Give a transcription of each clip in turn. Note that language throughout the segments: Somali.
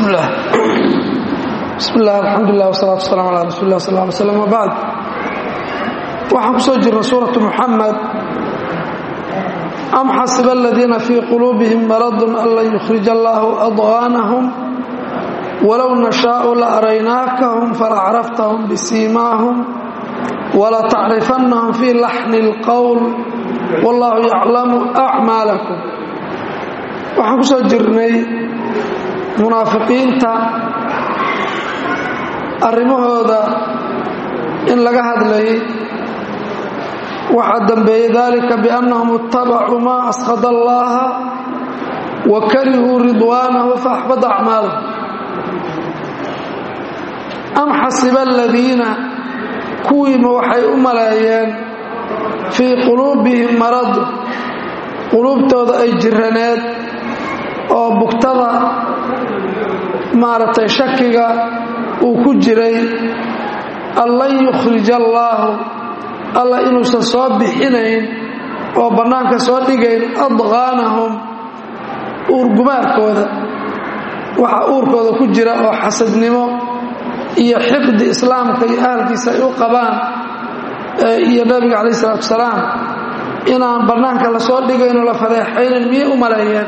bismillaah bismillaah alxamdulilah wasalaatu wasalam ala rasuuli lah sal ly slam wbacd waxaan ku soo jirnay suuratu muxamed am xasiba aladiina fii quluubihim maradun an lan yukhrija allaahu adqaanahum walow nashaau la araynaakahum falacraftahum bisiimaahum walatacrifannahum fii laxni اlqowl wallahu yaclamu acmaalakum waxaan ku soo jirnay munaafiqiinta arrimahooda in laga hadlayay waxaa dambeeyey dalika biannahum ittabacuu maa askhada allaha wa karihuu ridwaanahu faaxbada acmaalahum am xasiba aladiina kuwiima waxay u maleeyeen fii quluubihim marad quluubtooda ay jiraneed oo bugtada maaragtay shakiga uu ku jiray an lan yukhrija allaahu alla inuusan soo bixinayn oo bannaanka soo dhigayn adqaanahum uurgumaarkooda waxa uurkooda ku jira oo xasadnimo iyo xiqdi islaamka iyo ahalkiisa ay u qabaan iyo nabiga calayh isalaatu wasalaam inaan bannaanka la soo dhigaynoo la fadeexaynan miyay u maleeyeen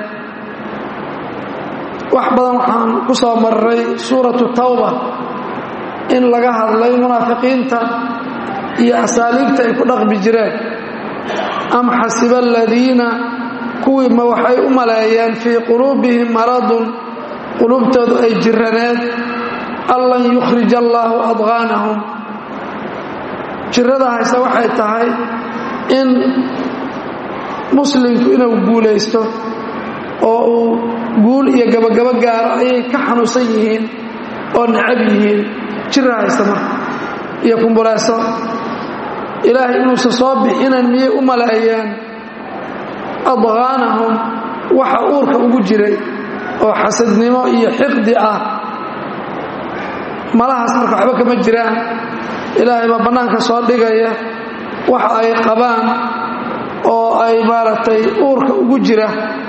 wax badan waxaan ku soo marray suuratu tawba in laga hadlay munaafiqiinta iyo asaaliibta ay ku dhaqmi jireen am xasiba aladiina kuwiima waxay u maleeyeen fii quluubihim maradun quluubtoodu ay jiraneed an lan yukhrija allaahu adqaanahum jirada hayse waxay tahay in muslimku inuu guulaysto oo uu guul iyo gabagabo gaaro ayay ka xanuunsan yihiin oo necab yihiin jira haysta marka iyo kumbuleeso ilaahay inuusan soo bixinan miyay u maleeyeen adqaanahum waxa uurka ugu jiray oo xasadnimo iyo xiqdi ah malahaas marka waxba kama jiraan ilaahay baa bannaanka soo dhigaya waxa ay qabaan oo ay maaragtay uurka ugu jira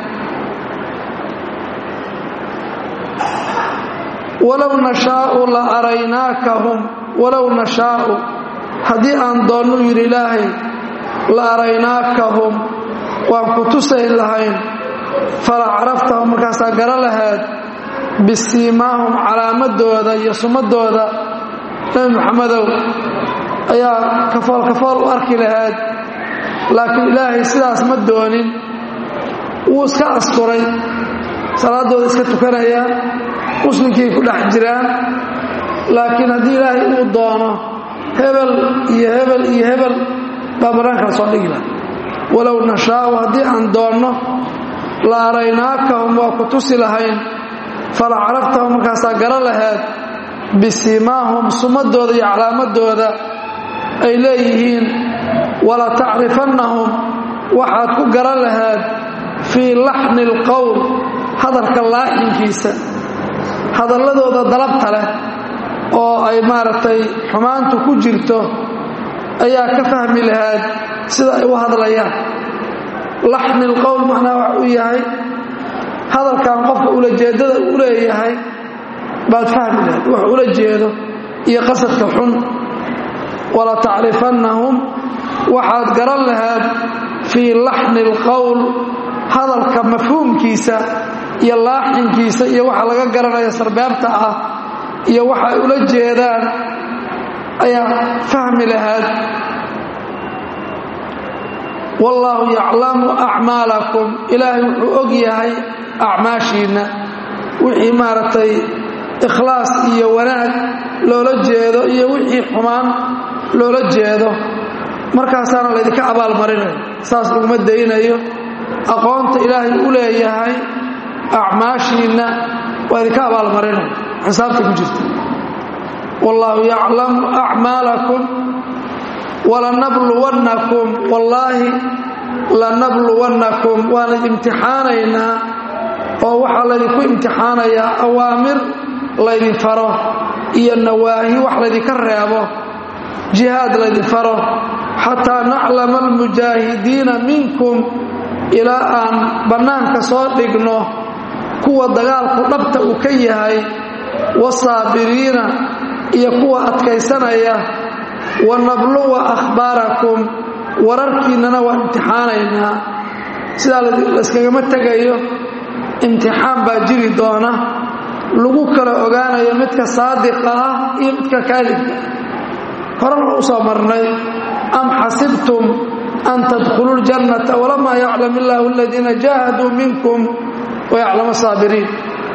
walow nashaau la araynaakahum walow nashaau haddii aan doonnu yidhi ilaahay la araynaakahum waan ku tusayn lahayn fala caraftahum markaasaa gara lahayd bisiimaahum calaamadooda iyo sumadooda nebi moxamedow ayaa kafool kafool u arki lahayd laakiin ilaahay sidaas ma doonin wuu iska asturay salaaddooda iska tukanayaan muslimkii ku dhex jiraan laakiin haddii ilaahay uu doono hebel iyo hebel iyo hebel baa bannaanka la soo dhigi laha walow nashaau haddii aan doonno la araynaakahum waa ku tusi lahayn fala caraftahum markaasaa gara laheed bisiimaahum sumadooda iyo calaamadooda ay leeyihiin wala tacrifannahum waxaad ku garan laheed fii laxni alqowl hadalka laaxinkiisa hadalladooda dalabta leh oo ay maaragtay xumaantu ku jirto ayaa ka fahmi lahayd sida ay u hadlayaan laxni lqowl macnaa wax uu yahay hadalkan qofka ulajeeddada u leeyahay baad fahmi lahayd wax ula jeedo iyo qasadka xun wala tacrifannahum waxaad garan lahayd fii laxni alqowl hadalka mafhuumkiisa iyo laaxinkiisa iyo waxa laga garanaya sarbeebta ah iyo waxa ay ula jeedaan ayaa fahmi lahayd wallaahu yaclamu acmaalakum ilaahay wuxuu og yahay acmaashiinna wixii maaragtay ikhlaas iyo wanaag loola jeedo iyo wixii xumaan loola jeedo markaasaana laydinka abaalmarinayo saas laguma daynayo aqoonta ilaahay u leeyahay acmaashiinna waa idinka abaalmarinaya xisaabta ku jirta wallaahu yaclamu acmaalakum walanabluwannakum wallaahi lanabluwannakum waan idimtixaanaynaa oo waxaa laydinku imtixaanayaa awaamir laydin faro iyo nawaahi wax laydinka reebo jihaad laydin faro xataa naclama almujaahidiina minkum ilaa aan bannaanka soo dhigno kuwa dagaalku dhabta uu ka yahay wasaabiriina iyo kuwa adkaysanaya wa nabluwa akhbaarakum wararkiinnana waa imtixaanaynaa sidaa layskagama tegayo imtixaan baa jiri doona lagu kala ogaanayo midka saadiqa ah iyo midka kaadibka horena u soo marnay am xasibtum an tadkhuluu ljannata walamaa yaclam illaahu aladiina jaahaduu minkum wayaclamu saabiriin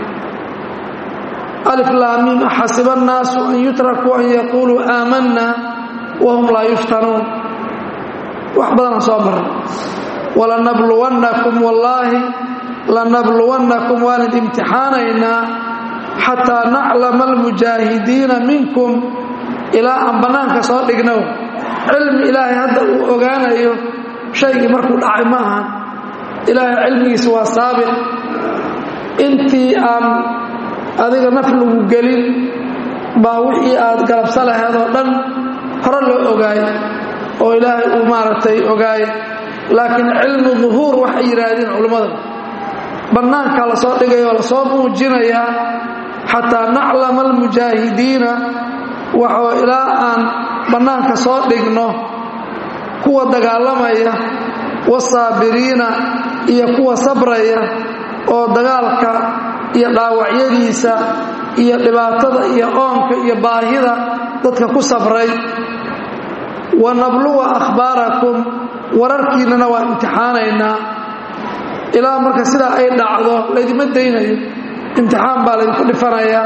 aliflaamiim axasiba annaasu an yutrakuu an yaquuluu aamanna wahum laa yuftanuun wax badanaan soo marnay walanabluwannakum wallaahi lanabluwannakum waan id imtixaanaynaa xataa naclama almujaahidiina minkum ilaa aan bannaanka soo dhignow cilmi ilaahay hadda uu ogaanayo shaygii markuu dhacay ma ahan ilaahay cilmigiisa waa saabiq intii aan adiga naf lagu gelin baa wixii aad galabsa laheed oo dhan hore loo ogaay oo ilaahay uu maaragtay ogaay laakiin cilmu duhuur waxay yidhaahdeen culimmada bannaankaa la soo dhigaya oo lasoo muujinayaa xataa naclama almujaahidiina waxoo ilaa aan bannaanka soo dhigno kuwa dagaalamaya wasaabiriina iyo kuwa sabraya oo dagaalka iyo dhaawacyadiisa iyo dhibaatada iyo oonka iyo baahida dadka ku sabray wa nabluwa akhbaarakum wararkiinnana waa imtixaanaynaa ilaa marka sidaa ay dhacdo laydima daynayo imtixaan baa laydinku dhifanayaa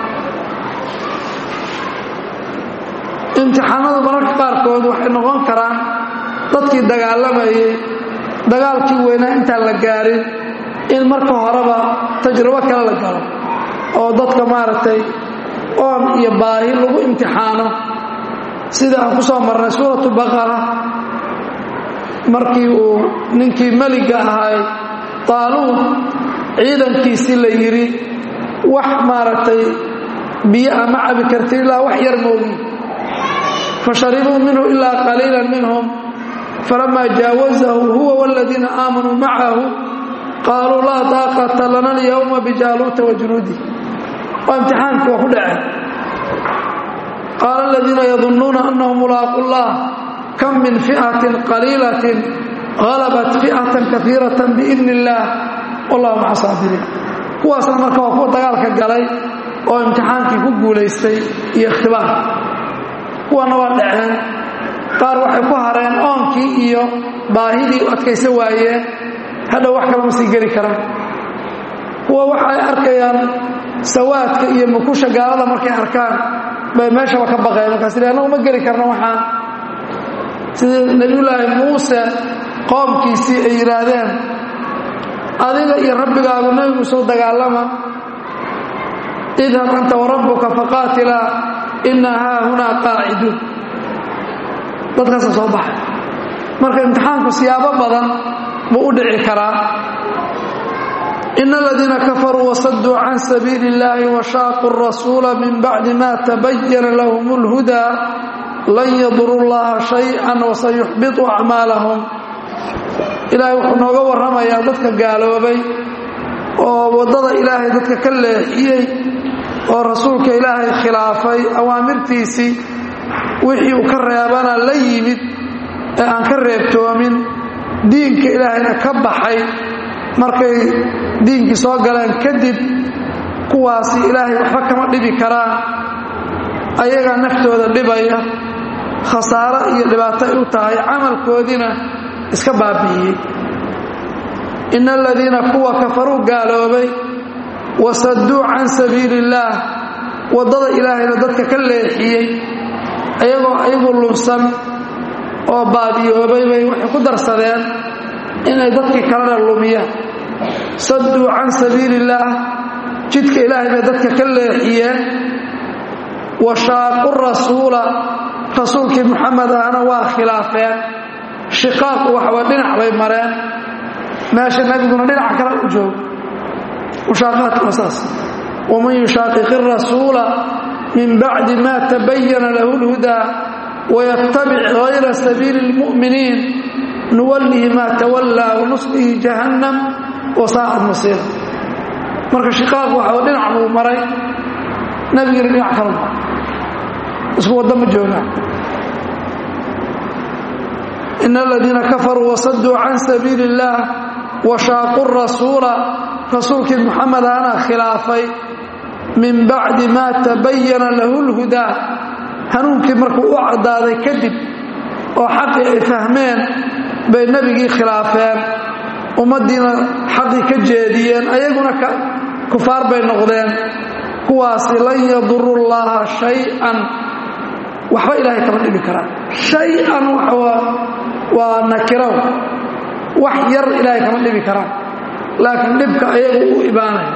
imtixaanadu mararka qaarkood waxay noqon karaan dadkii dagaalamayay dagaalkii weynaa intaan la gaarin in marka horeba tajrubo kale la galo oo dadka maaragtay oon iyo baahi lagu imtixaano sida aan ku soo marnay suuratu baqara markii uu ninkii meliga ahay taaluud ciidankiisii la yidhi wax maaragtay biyo ama cabi kartin ilaa wax yar moogi fasharibuu minhu ilaa qaliila minhum falamaa jaawazahu huwa wاladiina aamanuu macahu qaaluu laa daaqata lana alyawma bijaaluuta wajunuudih waa imtixaankii waa ku dhaceen qaala aladiina yadunnuuna annahum mulaaqu llah kam min fi'atin qaliilatin halabat fi'atan kaiiratan biidni illaah wallahu maca saabiriin kuwaasna marka waa kuwa dagaalka galay oo imtixaankii ku guulaystay iyo ikhtibaar kuwana waa dhaceen qaar waxay ku hareen oonkii iyo baahidii u adkaysa waayeen hadhow wax kalama sii geli karaan kuwa waxay arkayaan sawaadka iyo mukusha gaalada markay arkaan bay meeshaba ka baqeen markaas ila annagu ma geli karno waxaan sidii nebiyullaahi muuse qoomkiisii ay yidhaahdeen adiga iyo rabbigaagu nebi muuse u dagaalama idhab anta warabbuka faqaatilaa inna haa hunaa qaaciduun dadkaasa soo baxay marka imtixaanku siyaabo badan buu u dhici karaa in aladiina kafaruu wasaduu can sabiili اllahi washaaquu rasuula min bacdi ma tabayana lahum اlhudaa lan yaduruu llaha shayئa wasayuxbiطu acmaalahum ilaahay wuxuu nooga warramayaa dadka gaaloobay oo waddada ilaahay dadka ka leexiyey oo rasuulka ilaahay khilaafay awaamirtiisii wixii uu ka reebana la yimid ee aan ka reebtoomin diinka ilaahayna ka baxay markay diinkii soo galeen kadib kuwaasi ilaahay waxba kama dhibi karaan ayagaa naftooda dhibaya khasaaro iyo dhibaato ay u tahay camalkoodiina iska baabi'iyey ina aladiina kuwa kafaruu gaaloobay wasadduu can sabiili illaah waddada ilaahayna dadka ka leexiyey ayagoo ayagu lunsan oo baadiyoobay bay waxay ku darsadeen inay dadkii kalena lumiyaan sadduu can sabiili illaah jidka ilaahay bay dadka ka leexiyeen wa shaaqu rasuula rasuulkii muxamed ahna waa khilaafeen shiqaaqu waxba dhinac bay mareen meesha nebiguna dhinaca kale u joogo mushaaqaadku waa saas waman yushaaqiqi rasuula min bacdi ma tabayana lahu lhudaa waytabic hayra sabiili اlmu'miniin nuwallihi ma tawallaa wanuslihi jahannam wasaacad masiira marka shiqaaq waxa dhinac buu maray nebigina dhinac kalu maray isku waddo ma joogaan in aladiina kafaruu wasaduu can sabiili اllah washaaqu rasuula rasuulkii muxamed ana khilaafay min bacdi maa tabayana lahu lhudaa hanuunkii markuu u caddaaday kadib oo xaqii ay fahmeen bay nebigii khilaafeen ummaddiina xaqii ka jeediyeen ayaguna kufaar bay noqdeen kuwaasi lan yaduru llaha shay-an waxba ilaahay kama dhibi karaan shay-an waa nakiraw wax yar ilaahay kama dhibi karaan laakiin dhibka ayagu u ibaanaya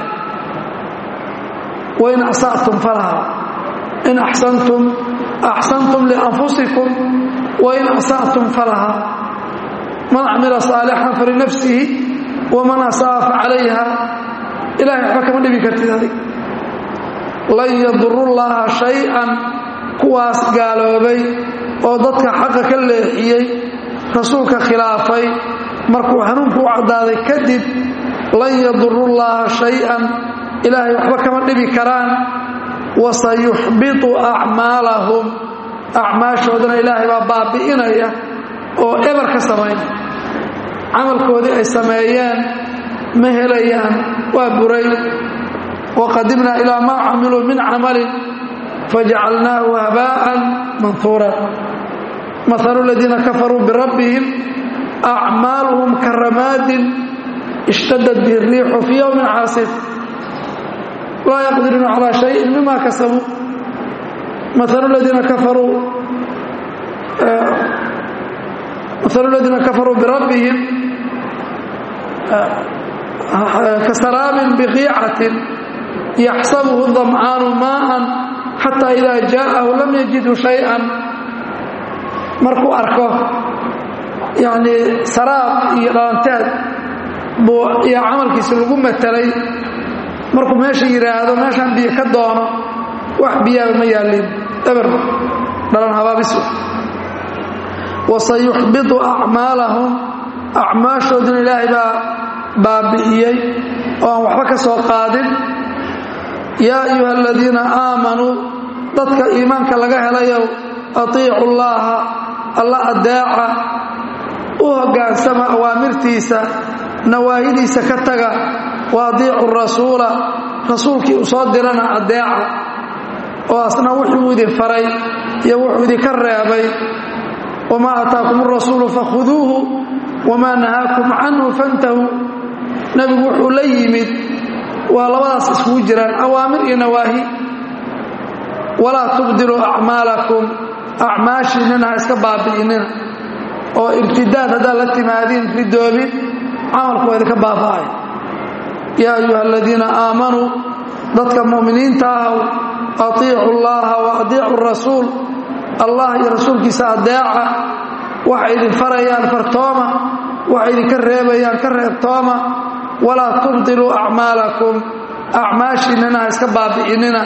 wain asatum falaha in axsantum axsantum lianfusikum wain asatum falaha man camila saalixan falinafsihi waman asaa facalayha ilahay waxba kama dhibi kartid adig lan yaduru llaha shay-an kuwaas gaaloobay oo dadka xaqa ka leexiyey rasuulka khilaafay markuu hanuunku u caddaaday kadib lan yaduru llaha shay-an ilaahay waxba kama dhibi karaan wasayuxbitu acmaalahum acmaashoodana ilaahay baa baabi'inaya oo eber ka samaynaya camalkoodii ay sameeyeen ma helayaan waa buray waqadimnaa ilaa maa camiluu min camalin fajacalnaahu habaa'an manhuura mahalu aladiina kafaruu birabbihim acmaaluhum karamaadin ishtadad bihi riixu fii yowmin caasif laa yaqdiruuna calaa shayin mima kasabuu mahalu ladiina kafaruu mahalu aladiina kafaruu birabbihim kasaraabin biqiicatin yaxsabuhu damcaanu maa'an xataa idaa jaa'ahu lam yajidhu shay-an markuu arko yacnii saraab iyo dhalanteed buu iyo camalkiisa lagu matelay markuu meesha yidhaahdo meeshaan biyo ka doono wax biyaaba ma yaallin eber dhalan habaabisu wasayuxbitu acmaalahum acmaashooduna ilaahay baa baabi'iyey oo aan waxba ka soo qaadin yaa ayuha aladiina aamanuu dadka iimaanka laga helayow atiicu llaaha alla adeeca u hoggaansama awaamirtiisa nawaahidiisa ka taga wa adiicu rasuula rasuulkii uu soo dirana adeeca oo asna wuxuu idin faray iyo wuxuu idinka reebay wamaa ataakum arasuulu fakhuduuhu wamaa nahaakum canhu fantahuu nebigu wuxuu la yimid waa labadaas iskugu jiraan awaamir iyo nawaahi walaa tubdiluu acmaalakum acmaashiinnina ha iska baabi'inina oo ibtidaad haddaad la timaadiin ridoobin camalku waa idinka baaba'ay yaa ayuha aladiina aamanuu dadka mu'miniinta ahw atiicu llaha wa adiicu rasuul allah iyo rasuulkiisa adeeca waxay idin farayaan fartooma waxay idinka reebayaan ka reebtooma walaa tubdiluu acmaalakum acmaashiinnina ha iska baabi'inina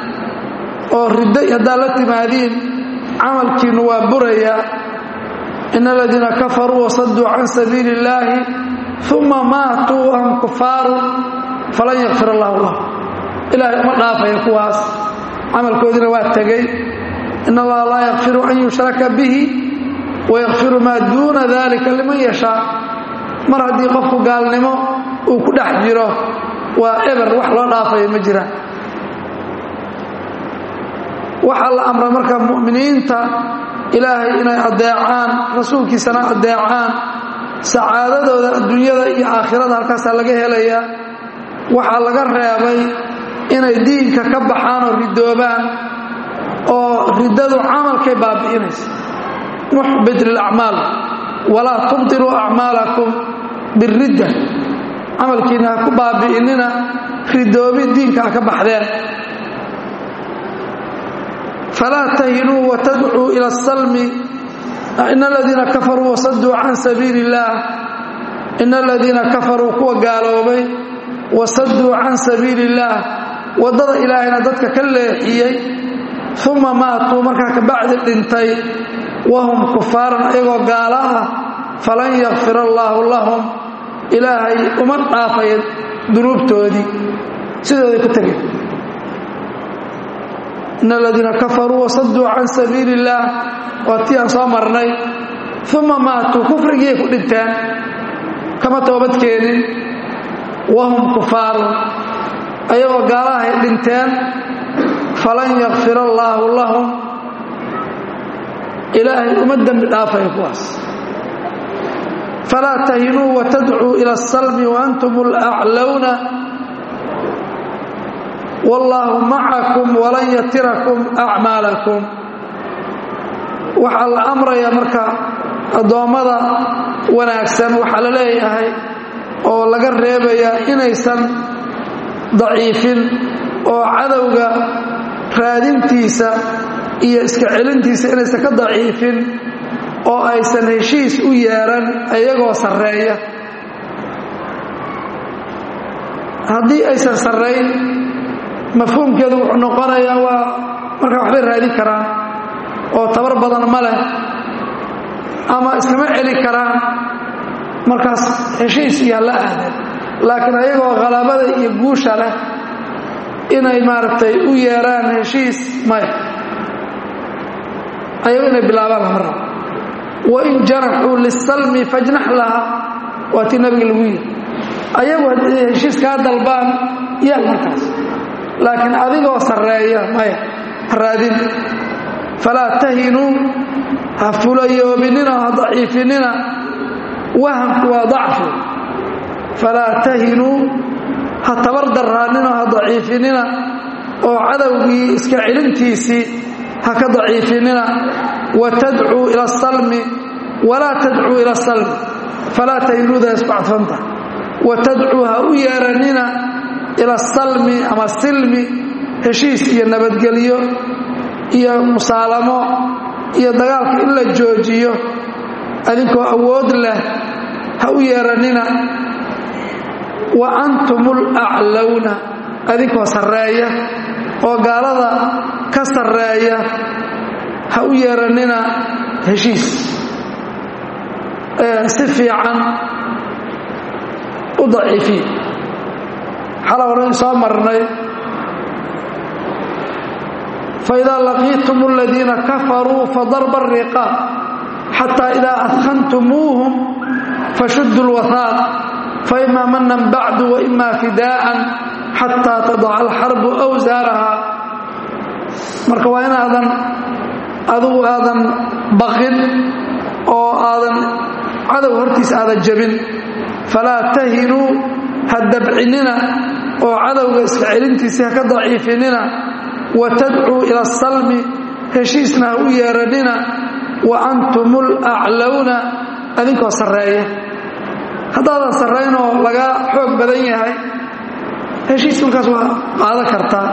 oo riddo haddaad la timaadiin camalkiinnu waa burayaa in aladiina kafaruu wasaduu can sabiili illaahi uma maatuu wahum kufaaru falan yakfir allahu lahu ilaahay uma dhaafaya kuwaas camalkoodiina waa tegey in allaha laa yakfiru an yushraka bihi wayakfiru maa duuna dalika liman yashaa mar haddii qofku gaalnimo uu ku dhex jiro waa eber wax loo dhaafaya ma jiraan waxaa la amray marka mu'miniinta ilaahay inay adeecaan rasuulkiisana adeecaan sacaadadooda adduunyada iyo aakhirada halkaasaa laga helayaa waxaa laga reebay inay diinka ka baxaan oo ridoobaan oo riddadu camalkay baabi'inaysa muxbit lilacmaal walaa tubtiluu acmaalakum biridda camalkiina ha ku baabi'inina ridoobi diinka ha ka baxdeen falaa tahinuu watadcuu ila asalmi in aladiina kafaruu wasaduu can sabiili illaah in aladiina kafaruu kuwa gaaloobay wasaduu can sabiili illaah waddada ilaahayna dadka ka leexiyey uma maatuu markaa kabacdi dhintay wahum kufaaran ayagoo gaala ah falan yakfir allaahu lahum ilaahay uma dhaafaya dunuubtoodii sidooday ku tegeen in aladiina kafaruu wasaduu can sabiili illaah waa tii aan soo marnay uma maatuu kufrigiiay ku dhinteen kama toobadkeenin wahum kufaarun ayagoo gaalahay dhinteen falan yakfir allaahu lahum ilaahay uma dembi dhaafaya kuwaas falaa tahinuu watadcuu ila asalmi waantum alaclowna wallaahu macakum walan yatirakum acmaalakum waxaa la amrayaa marka addoommada wanaagsan waxaa la leeyahay oo laga reebayaa inaysan daciifin oo cadowga raadintiisa iyo iska celintiisa inaysan ka daciifin oo aysan heshiis u yeeran iyagoo sarreeya haddii aysan sarrayn mafhuumkeedu wuxuu noqonayaa waa markaa waxbay raadin karaan oo tabar badan ma leh ama iskama celi karaan markaas heshiis iyaa la aadeen laakiin ayagoo khalabada iyo guusha leh inay maaragtay u yeeraan heshiis maya ayago inay bilaabaan lama rabo wain janaxuu lisalmi fajnax laha waa tii nabiga lagu yidhi ayagu haddii heshiis kaa dalbaan yaal markaas laakiin adigoo sarreeya maya raadin falaa tahinuu ha fulayoobinina ha daciifinina wahamku waa dacfi falaa tahinuu ha tabar darraanina ha daciifinina oo cadowgii iska celintiisii ha ka daciifinina watadcuu ila asalmi walaa tadcuu ila asalmi falaa tahinuuda isku cadfanta watadcuu ha u yeeranina ila asalmi ama silmi heshiis iyo nabadgelyo iyo musaalamo iyo dagaalka in la joojiyo adinkoo awood leh ha u yeeranina wa antum alaclowna adinkoo sarreeya oo gaalada ka sarreeya ha u yeeranina heshiis si fiican u daciifiya xala horan soo marnay فإذا لقيتم الذين كفروا فضرب الرقاب حتى إذا أثخنتموهم فشدوا الوثاق فإما منا بعد وإما فداء حتى تضع الحرب أوزارها marka waa inaadan adugu aadan baqin oo aadan cadow hortiis aadan jabin falaa tahinuu ha dabcinina oo cadowga iska celintiisii ha ka daciifinina watadcuu ila asalmi heshiisna ha u yeeranina wa antum alaclowna adinkoo sarreeya haddaadan sarraynoo laga xoog badan yahay heshiis markaas waa qaadan kartaa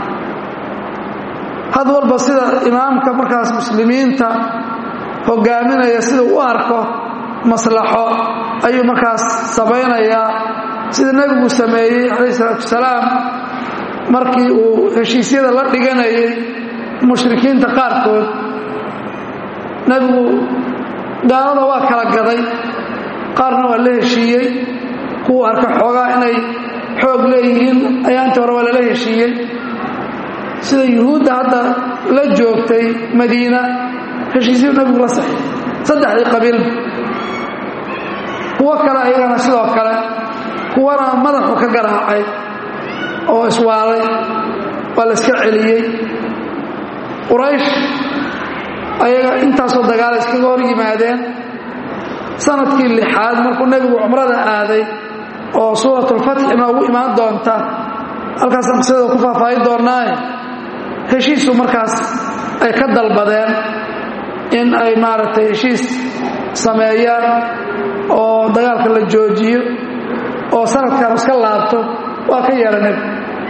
had walba sida imaamka markaas muslimiinta hogaaminaya sida u arko maslaxo ayuu markaas samaynayaa sida nebigu sameeyey calayh isalaatu wasalaam markii uu heshiisyada la dhiganayay mushrikiinta qaarkood nebigu gaalada waa kala gaday qaarna waa la heshiiyey kuwa arka xoogaa inay xoog leeyihiin ayaantii hore waa lala heshiiyey sida yuhuudda hadda la joogtay madiina heshiisyu nebigu la saxiy saddexdii qabiilba kuwo kale ayagana sidoo kale kuwana madaxu ka garaacay oo iswaalay waa la iska celiyey quraysh ayaga intaasoo dagaala iskaga hor yimaadeen sanadkii lixaad markuu nebigu cumrada aaday oo suuratulfatxi noogu imaan doonta halkaasaan qisadooda ku faahfaahin doonnaaye heshiisu markaas ay ka dalbadeen in ay maaragtay heshiis sameeyaan oo dagaalka la joojiyo oo sanadkan iska laabto waa ka yeela nebigu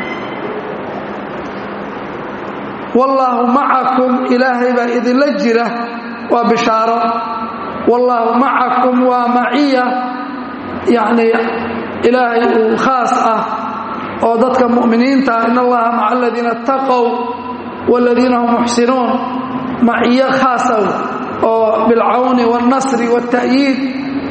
wallaahu macakum ilaahay baa idinla jira waa bishaaro wallaahu macakum waa maciya yacnii ilaahay uu khaas ah oo dadka mu'miniinta ah in allaha maca aladiina ataqow waaladiina hum muxsinuun maciyo khaasaw oo bilcawni wاlnasri wاlta'yiid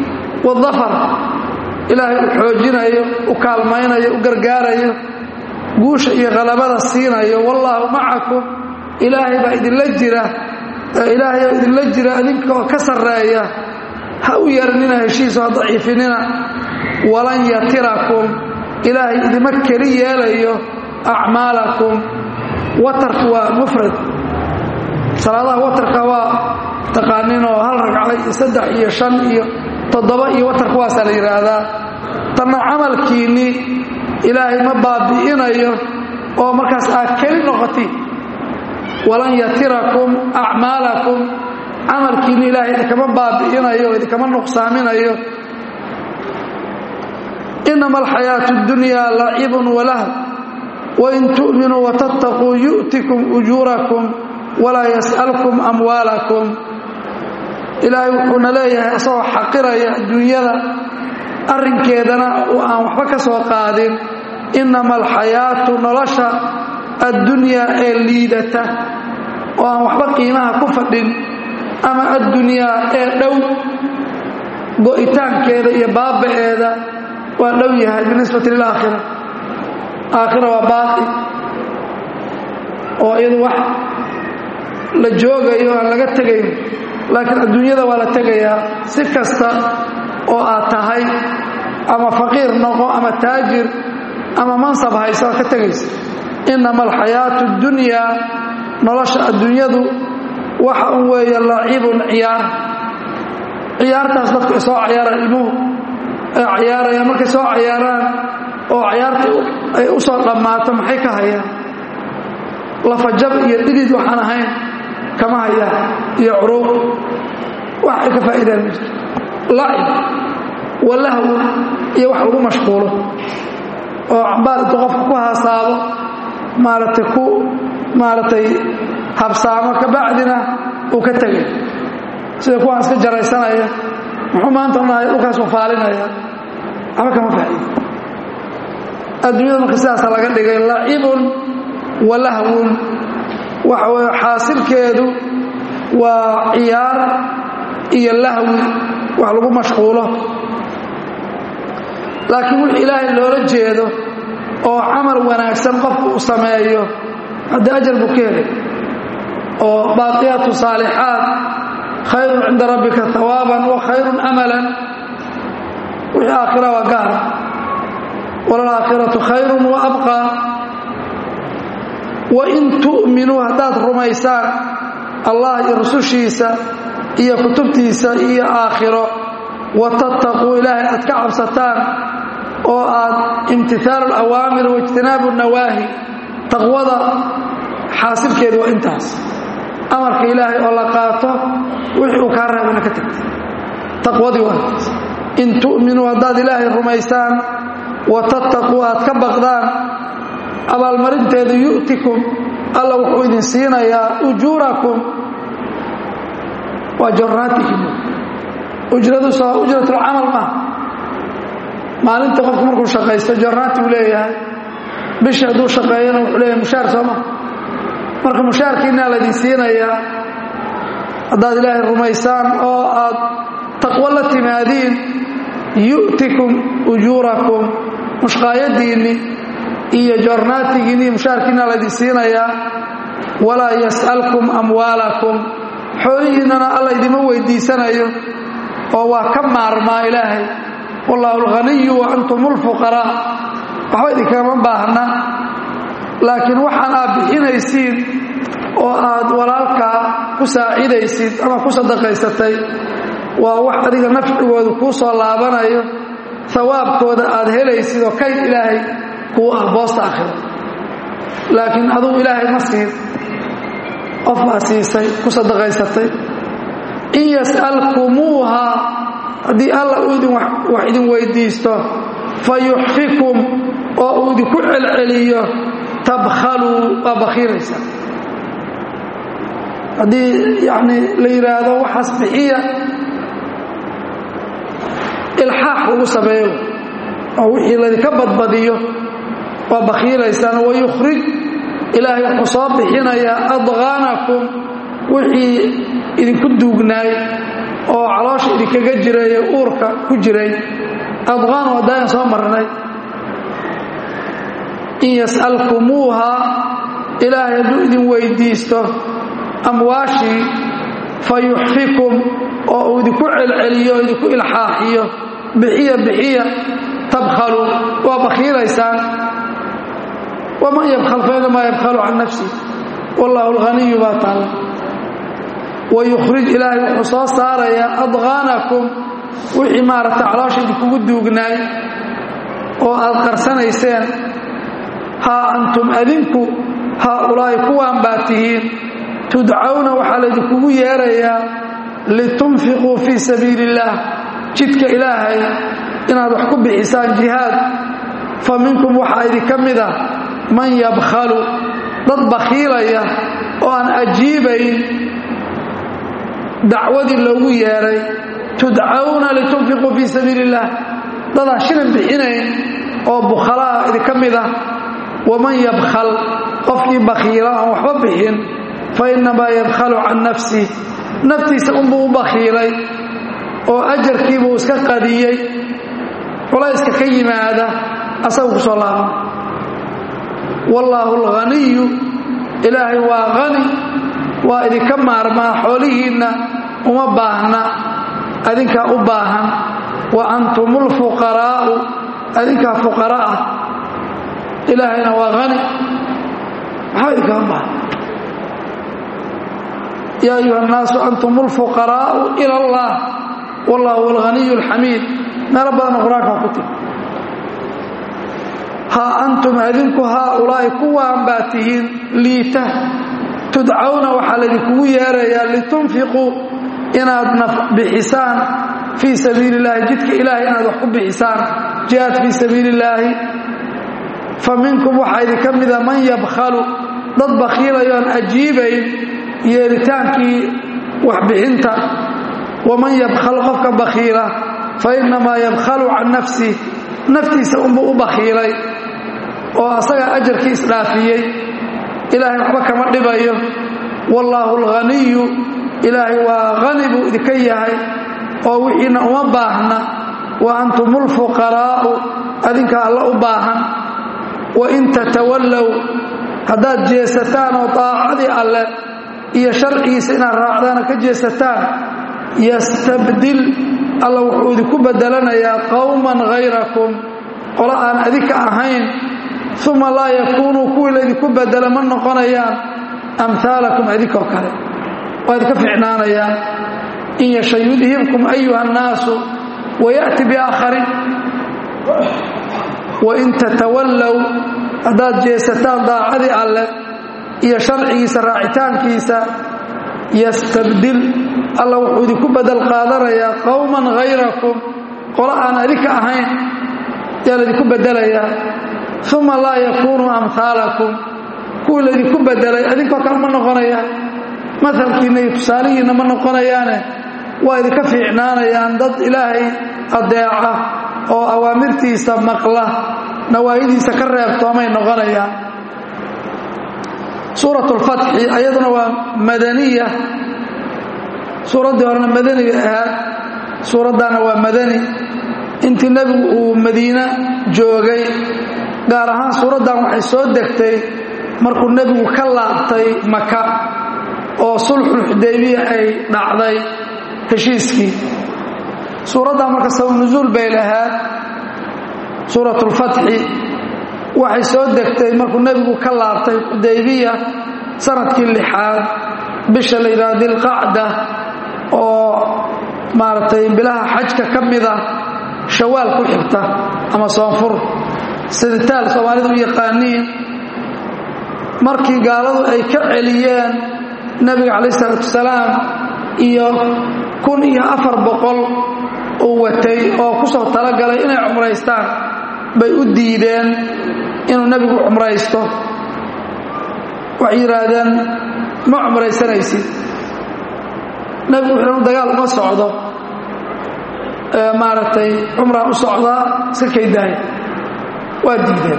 wاldafar ilaahay u xoojinayo u kaalmaynayo u gargaarayo guusha iyo qalabada siinayo wallaahu macakum ilaahay baa idinla jira ilaahay oo idinla jira idinka oo ka sarreeya ha u yeeranina heshiiso ha daciifinina walan yatirakum ilaahay idima keli yeelayo acmaalakum watarku waa mufrad salaadaha watarka waa taqaaninoo hal ragca iyo saddex iyo shan iyo toddoba iyo watarka waasaa la yidhaahdaa tanna camalkiinnii ilaahay ma baabi'inayo oo markaas aad keli noqoti walan yatirakum acmaalakum camalkiinni ilaahay idinkama baabi'inayo o idinkama nuqsaaminayo inama alxayaatu اdunyaa lacibun walah wain tu'minuu watattaquu yu'tikum ujuurakum walaa yas'alkum amwaalakum ilaahay wuxuuna leeyahay asagoo xaqiraya adduunyada arrinkeedana oo aan waxba ka soo qaadin inama alxayaatu nolosha addunyaa ee liidata oo aan waxba qiimaha ku fadhin ama addunyaa ee dhow go'itaankeeda iyo baaba'eeda waa dhow yahay binisbati lilaakhira aakhira waa baaqi oo iyadu wax la joogayo aan laga tegayn laakiin adduunyada waa la tegayaa si kasta oo aad tahay ama faqiir noqo ama taajir ama mansab haysa waa ka tegaysa inama alxayaatu اddunyaa nolosha adduunyadu waxa un weeye lacibun ciyaar ciyaartaas dadku ay soo cayaaraan ilmuhu ay cayaarayaan markay soo cayaaraan oo cayaarta ay u soo dhammaato maxay ka hayaan lafajab iyo dhidid waxaan ahayn kama hayaan iyo curuuq wax ay ka faa'iidaan ma jirto lacib walahwu iyo wax lagu mashquulo oo cambaar intuu qofka ku haasaabo maaragtay ku maaragtay habsaamo kabacdina uu ka tegay sida kuwaan iska jaraysanaya muxuu maanta onahay dhulkaas wafaalinaya ama kama faa'iido adduunyada marka sidaasa laga dhigay lacibun wa lahwun waxa weye xaasilkeedu waa ciyaar iyo lahwi wax lagu mashquulo laakiin wix ilaahay loola jeedo oo camal wanaagsan qofku uu sameeyo haddii ajar buu ka helay oo baaqiyaatu saalixaat khayrun cinda rabbika hawaaban wa khayrun amalan wixii aakhira waa gaara walalaakhiratu khayrun wa abqaa wain tu'minuu haddaad rumaysaan allah iyo rusushiisa iyo kutubtiisa iyo aakhiro watattaquu ilaahay aad ka cabsataan oo aad imtihaalu alawaamir waijtinaabu nawaahi taqwada xaasilkeedu waa intaas amarka ilaahay oo la qaato wixii uu kaa reebana ka tagta taqwadii waa intaas in tu'minuu haddaad ilaahay rumaysaan watattaquu aad ka baqdaan abaalmarinteedu yu'tikum alla wuxuu idin siinayaa ujuurakum waa jornaatikum ujraduusa waa ujratulcamal maaha maalinta qofku markuu shaqaysto jornaati uu leeyahay bishii hadduu shaqeeyana wuxuu leeyahay mushaar soo maa marka mushaarkiinaa laydin siinayaa haddaad ilaahay rumaysaan oo aad taqwo la timaadiin yu'tikum ujuurakum mushqaayadiinni iyo joornaatigiinni mushaarkiinaa laydin siinayaa walaa yas'alkum amwaalakum xoolihiinnana alla idima weydiisanayo oo waa ka maarmaa ilaahay wallaahu alghaniyu wa antum ulfuqaraa waxba idinkama baahna laakiin waxaan aad bixinaysiin oo aad walaalkaa ku saacidaysid ama ku sadaqaysatay waa wax adiga nafcigooda kuu soo laabanayo hawaabkooda aad helaysid oo kayd ilaahay kuu ah boosta akhiro laakiin adugu ilaahay ma siin qof baa siisay ku sadaqaysatay in yas'alkumuuha haddii alla uu idin wax idin weydiisto fa yuxfikum oo uu idinku celceliyo tabkhaluu waa bakhiiraysa haddii yacni la yidhaahdo waxaas bixiya ilxaax lagu sameeyo oo wixii laydinka badbadiyo waa bakhiilaysaan wayukhrij ilaahay wuxuu soo bixinayaa adqaanakum wixii idinku duugnaay oo caloosha idinkaga jiray ee uurka ku jiray adqaan waa daayan soo marnay in yas'alkumuuha ilaahay hadduu idin weydiisto amwaashii fa yuxfikum oo uu idinku celceliyo idinku ilxaaxiyo bixiya bixiya tabkhalu waa bakhiilaysaan waman yabkhal fa inamaa yabkhalu can nafsi wallaahu alghaniyu baa taalla wayukhrij ilaahay wuxuu soo saarayaa adqaanakum wixii maaragta caloosha idinkugu duugnaay oo aad qarsanayseen haa antum adinku haaulaa'i kuwaan baa tihiin tudcawna waxaa laydinkugu yeerayaa litunfiquu fii sabiili illaah jidka ilaahay inaad wax ku bixisaan jihaad fa minkum waxaa idinka mid a man yabkhalu dad bakhiilaya oo aan ajiibayn dacwadii loogu yeeray tudcawna litunfiquu fii sabiili illaah dadaan shilin bixinayn oo bukhalaa idinka mid ah waman yabkhal qofkii bakhiila aan waxba bixin fa innamaa yabkhalu can nafsi naftiisa unbuu u bakhiilay oo ajarkiibuu iska qadiyey culayska ka yimaada asagu ku soo laaban wallaahu alghaniyu ilaahay waa hani waa idinka maarmaa xoolihiinna uma baahna adinkaa u baahan wa antum ulfuqaraa'u adinkaa fuqara ah ilaahayna waa hani maxaa idinkaa u baahan yaa ayuha annaasu antum ulfuqaraa'u ila allah wallahu alghaniyu alxamiid meelo badanna qur-aanka ku tiri haa antum adinku haaulaa'i kuwaan baa tihiin liita tudcawna waxaa laydinkugu yeerayaa litunfiquu inaad naf bixisaan fii sabiili illaahi jidka ilaahay inaad wax ku bixisaan jihaad fii sabiili illaahi fa minkum waxaa idinka mida man yabkhalu dad bakhiilayo aan ajiibayn yeeritaankii waxbixinta waman yabkhal qofka bakhiila fa innamaa yabkhalu can nafsi naftiisa unbuu u bakhiilay oo asaga ajarkii isdhaafiyey ilaahay waxba kama dhibayo wallaahu alghaniyu ilaahay waa hani buu idinka yahay oo wixiina uma baahna wa antum ulfuqaraa'u adinka alla u baahan wa in tatawallow haddaad jeesataan oo daacadii alleh iyo sharcigiisa inaad raacdaana ka jeesataan yastabdil alla wuxuu idinku bedelanayaa qowman hayrakum qolo aan adinka ahayn uma laa yakuunuu kuwii laydinku bedela ma noqonayaan amhaalakum adinkoo kale waa idinka ficnaanayaan in yasha yudhibkum ayuha annaasu waya'ti biaakharin wain tatawallow haddaad jeesataan daacadii alleh iyo sharcigiisa raacitaankiisa yastabdil alla wuxuu idinku bedel qaadanayaa qowman hayrakum qolo aan adinka ahayn yaa laydinku bedelayaa uma laa yakuunuu amhaalakum kuwii laydinku bedelay adinkoo kale ma noqonayaan maalkiinna iyo tusaalihiinna ma noqonayaane waa idinka fiicnaanayaan dad ilaahay adeeca oo awaamirtiisa maqla nawaahidiisa ka reebtoomay noqonayaan suurat lfatxi ayaduna waa madaniya suuraddii horena madaniga ahaad suuraddaana waa madani intii nebigu uu madiine joogay gaar ahaan suuraddan waxay soo degtay markuu nebigu ka laabtay maka oo sulxulxudaybiya ay dhacday heshiiskii suuraddan marka sababnusuul bay lahaad suuratulfatxi waxay soo degtay markuu nebigu ka laabtay xudaybiya sanadkii lixaad bisha la yidhaha dilqacda oo maaragtay bilaha xajka ka mida shawaal ku xigta ama soonfur siditaal soomaalidu u yaqaaniin markii gaaladu ay ka celiyeen nebiga calayh isalaatu wasalaam iyo kun iyo afar boqol uu watay oo ku soo talagalay inay cumraystaan bay u diideen inuu nebigu cumraysto waxay yidhaahdeen ma cumraysanaysid nebigu wuxuu dagaal uma socdo maaragtay cumraan u socdaa iska kaydaaya waa diideen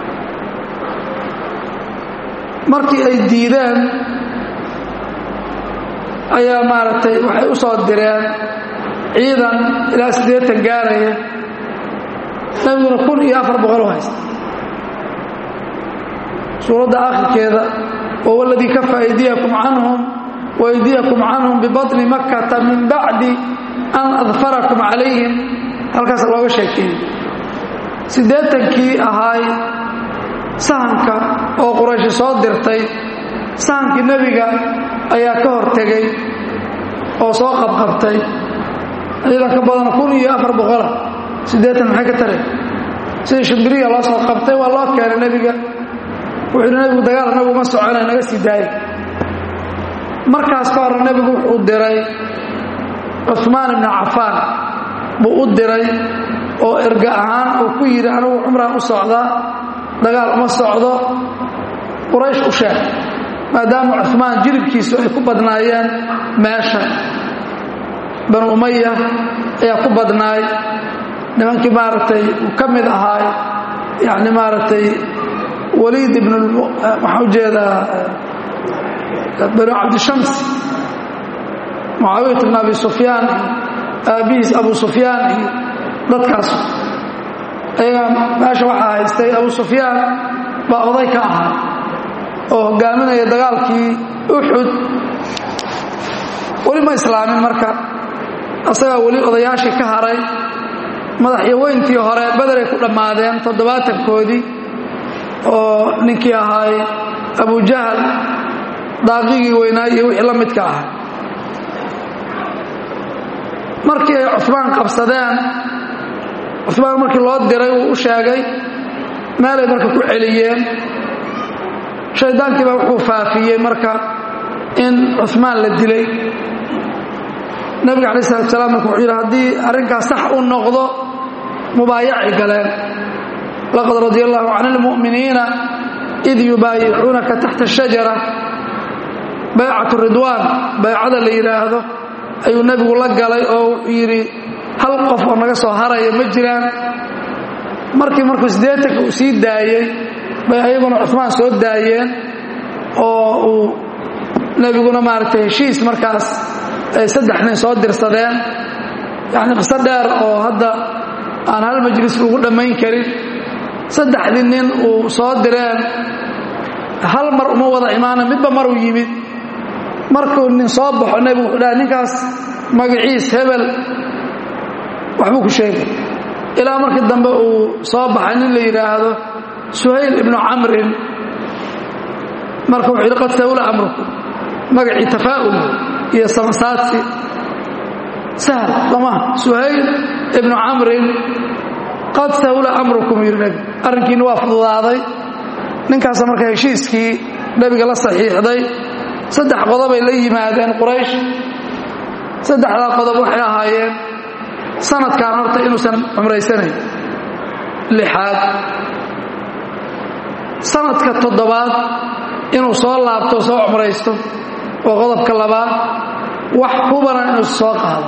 markii ay diideen ayaa maaragtay waxay u soo direen ciidan ilaa siddeetan gaaraya nebiguna kun iyo afar boqol u haysta suuradda akhirkeeda wahuwa aladii kafa aydiyakum canhum waaydiyakum canhum bibaطni makkata min bacdi an adfarakum calayhim halkaas looga sheekeeyey siddeetankii ahaay sahanka oo qurayshi soo dirtay sahankii nebiga ayaa ka hor tegey oo soo qabqabtay ciidan ka badan kun iyo afar boqola siddeetan maxay ka tare sidii shimbiriya loo soo qabtay waa loo keenay nebiga wuxuu yidhi nebigu dagaal anagu uma soconay naga sii daayay markaas ka horre nebigu wuxuu diray cuhmaan ibnu cafaan buu u diray oo erga ahaan uu ku yidhi anigu cumraan u socdaa dagaal uma socdo quraysh u sheeg maadaama cuhmaan jilibkiisu ay ku badnaayeen meesha banu umaya ayaa ku badnaay nimankii maaragtay uu ka mid ahaay yani maaragtay waliid ibn waxaa ujeedaa banu cabdishams mucaawiyat ibn abi sufyaan iyo aabbihiis abu sufyaan iyo dadkaas ayagaa meesha waxaa haystay abu sufyaan baa oday ka ahaa oo hogaaminaya dagaalkii uxud weli ma islaamin marka asagaa weli odayaashii ka haray madaxyaweyntii hore bederay ku dhammaadeen toddobaatankoodii oo ninkii ahaay abujahal daaqigii weynaa iyo wixii la midka ahay markii ay cumaan qabsadeen cumaan markii loo diray uu u sheegay meelay marka ku celiyeen shaydaankii baa wuxuu faafiyey marka in cumaan la dilay nebiga alai salatu salaam marka wuxuu yidhi haddii arrinkaas sax u noqdo mubaayacay galeen laqad radia allahu can ilmu'miniina id yubaayicuunaka taxta shajara baycatu ridwaan baycada la yidhaahdo ayuu nebigu la galay oo wuxuu yidhi hal qof oo naga soo haraya ma jiraan markii markuu siddeetanka uu sii daayey bay ayaguna cumaan soo daayeen oo uu nebiguna maaragtay heshiis markaas ay saddex nin soo dirsadeen yacni qiso dheer oo hadda aan hal majlis lagu dhammayn karin saddexdii nin uu soo direen hal mar uma wada imaana midba maruu yimid markuu nin soo baxo nebigu wuxuu dhahay ninkaas magaciis hebel waxbuu ku sheegay ilaa markii dambe uu soo baxay nin la yidhaahdo suhayl ibnu camrin marka wuxuu yidhi qad sawla amruku magacii tafaa'ul iyo samasaadsi sahl samaha suhayl ibnu camrin qad sawla amrukum yidhi nebi arrinkiina waa fududaaday ninkaasa marka heshiiskii nebiga la saxiixday saddex qodobay la yimaadeen quraysh saddexdaa qodob waxay ahaayeen sanadkan horta inuusan cumraysanayn lixaad sanadka toddobaad inuu soo laabto soo cumraysto waa qodobka labaad wax hubana inuu soo qaado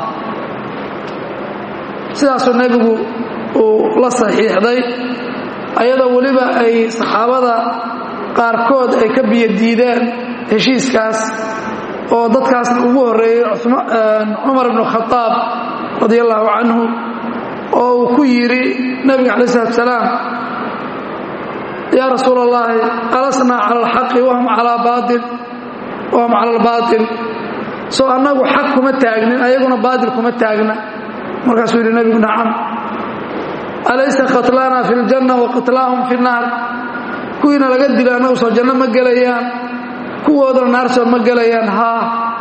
sidaasuu nebigu uu la saxiixday ayadoo weliba ay saxaabada qaarkood ay ka biyodiideen heshiiskaas oo dadkaasna ugu horreeyey cumar ibnu khadaab radi allahu canhu oo uu ku yidhi nebiga calayi salatu salaam yaa rasuul allahi alasnaa cala alxaqi wahum calaa baail wahum cala albaatil soo annagu xaq kuma taagnin ayaguna baatil kuma taagna markaasuu yidhi nebigu nacam alaysa qatlaana fi ljanna wa qatlaahum fi nnaar kuwiina laga dilo annagu soo janno ma gelayaan kuwoodana naar soo ma gelayaan haa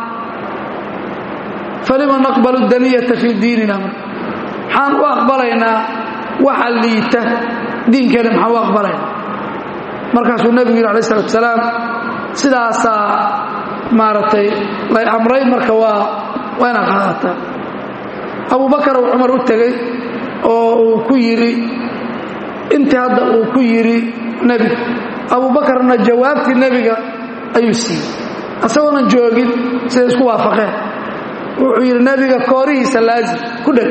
falima naqbalu daniyata fii diinina maxaan u aqbalaynaa waxa liita diinkeena maxaan u aqbalaynaa markaasuu nebigu yidhi alay salatu salaam sidaasaa maaragtay lay amray marka waa waa inaad qaadataa abubakar uu cumar u tegey oo uu ku yidhi intii hadda uu ku yidhi nebiga abubakarna jawaabtii nebiga ayuu siiyey asagoonan joogin siday isku waafaqeen wuxuu yidhi nebiga koorihiisa laazim ku dheg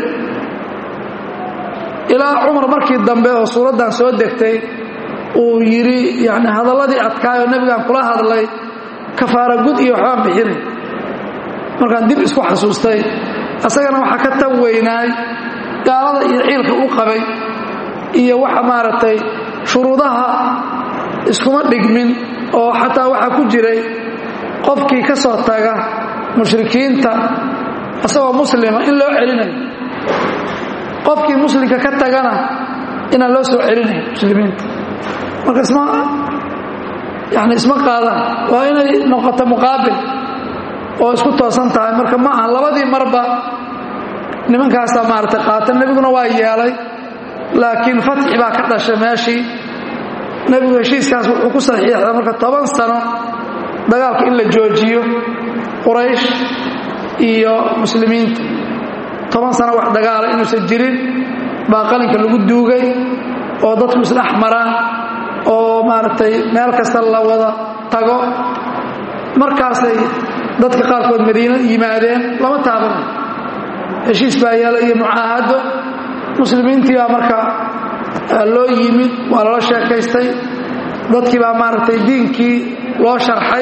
ilaa cumar markii dambe oo suuraddan soo degtay uu yidhi yani hadalladii adkaayoo nebigaan kula hadlay kafaara gud iyo waxbaan bixinay markaan dib isku xasuustay asagana waxaa ka tan weynaay gaalada iyo ciilka u qabay iyo waxa maaragtay shuruudaha iskuma dhigmin oo xataa waxaa ku jiray qofkii ka soo taga mushrikiinta isagoo muslima in loo celinayo qofkii muslimka ka tagana inaan loo soo celinayo muslimiinta marka isma yani isma qaadaan waa inay noqoto muqaabil oo isku toosan tahay marka ma aha labadii marba nimankaasaa maaragtay qaata nebiguna waa yeelay laakiin fatxi baa ka dhashay meeshii nebigu heshiiskaas wuxuu ku saxiixday marka toban sano dagaalka in la joojiyo quraysh iyo muslimiinta toban sano wax dagaala inuusan jirin baa qalinka lagu duugay oo dadku isdhex maraan oo maaragtay meel kasta la wada tago markaasay dadka qaarkood madiino yimaadeen lama taabanayo heshiis baa yeela iyo mucaahado muslimiintii baa marka loo yimid waa lala sheekaystay dadkii baa maaragtay diinkii loo sharxay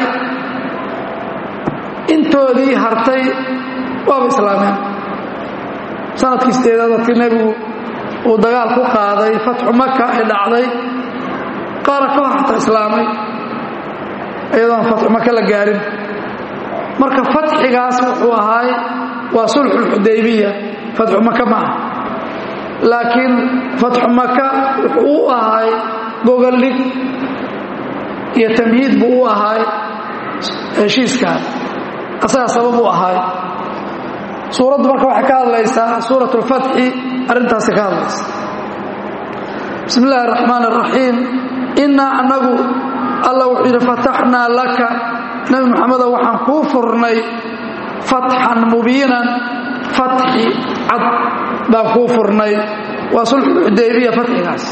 intoodii hartay waaba islaameen sanadkii sideedaad dadkii nebigu uu dagaal ku qaaday fatxu maka ee dhacday qaara ka hor xataa islaamay iyadoon fatxu maka la gaarin marka fatxigaas wuxuu ahaay waa sulxulxudaybiya fatxu maka ma aha laakiin fatxu maka wuxuu u ahaay gogoldhig iyo tamhiid buu u ahaay heshiiskaan asagaa sabab u ahaay suuraddu marka waxay ka hadlaysaa suurat اlfatxi arrintaasi ka hadlaysa bismi اllahi الraxmaan الraxiim innaa annagu alla wuxuu yidhi fataxnaa laka nebi moxamedo waxaan kuu furnay fatxan mubiinan fatxi cad baan kuu furnay waa sulxulxudaybiya fatxigaas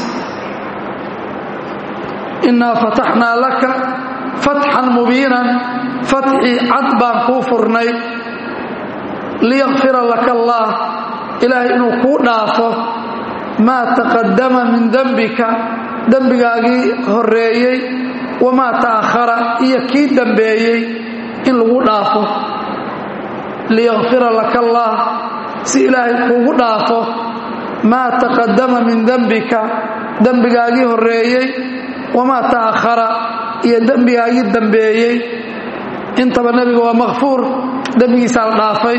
innaa fataxnaa laka fatxan mubiinan fatxi cad baan kuu furnay liyakfira laka allaah ilaahay inuu kuu dhaafo maa taqadama min dembika dembigaagii horreeyey wamaa ta'akhara iyo kii dembeeyey in lagu dhaafo liyakfira laka allaah si ilaahay kuugu dhaafo maa taqadama min dembika dembigaagii horreeyey wamaa ta'akhara iyo dembigaagii dembeeyey intaba nebiga waa makfuur dembigiisaa la dhaafay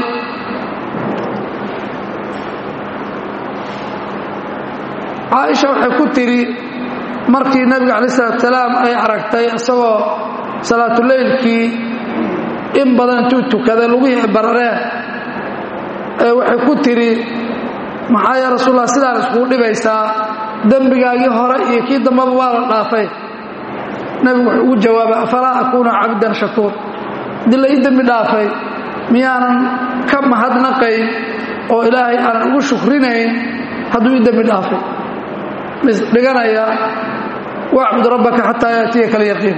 caaisha waxay ku tidhi markii nebiga calayi salatusalaam ay aragtay isagoo salaatuleylkii in badan intuu tukaday lugihii barareen ee waxay ku tidhi maxaa yaa rasuullah sidaan iskugu dhibaysaa dembigaagii hore iyo kii dambaba waa la dhaafay nebigu wuxuu ugu jawaabay afalaa akuuna cabdan shakuur haddii la ii dembi dhaafay miyaanan ka mahadnaqayn oo ilaahay aanan ugu shukrinayn hadduu ii dembi dhaafay misdhiganaya wacbud rabbaka xataa yaatiyaka alyaqiin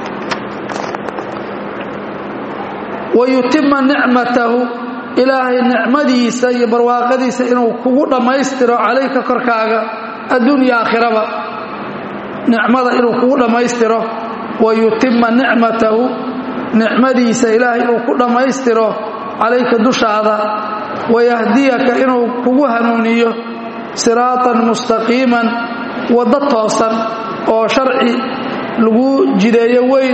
wayutima nicmatahu ilaahay nicmadiisa iyo barwaaqadiisa inuu kugu dhammaystiro calayka korkaaga adduunya aakhiraba nicmada inuu kugu dhammaystiro wayutima nicmatahu nicmadiisa ilaahay inuu ku dhammaystiro calayka dushaada wayahdiyaka inuu kugu hanuuniyo siraatan mustaqiiman waddo toosan oo sharci lagu jideeyo weyn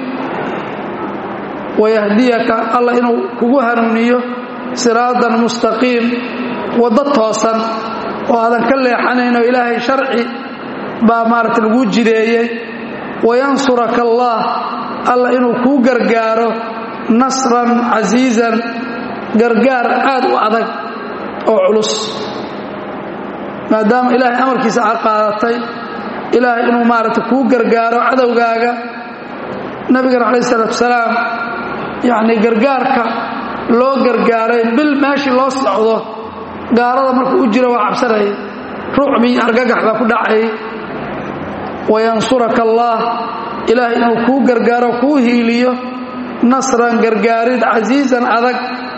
wayahdiyaka alla inuu kugu hanuuniyo siraatan mustaqiim waddo toosan oo aadan ka leexanayn oo ilaahay sharci baa maaragta laguu jideeyey wayansuraka allah alla inuu kuu gargaaro nasran casiizan gargaar aad u adag oo culus maadaama ilaahay amarkiisa aad qaadatay ilaahay inuu maaragta kuu gargaaro cadowgaaga nabigana calayh isalaatu wasalaam yacnii gargaarka loo gargaaray bil meeshii loo socdo gaalada markuu u jiro waa cabsanayay rucbi iyo argagax baa ku dhacay wayansuraka allaah ilaahay inuu kuu gargaaro kuu hiiliyo nasran gargaarid casiizan adag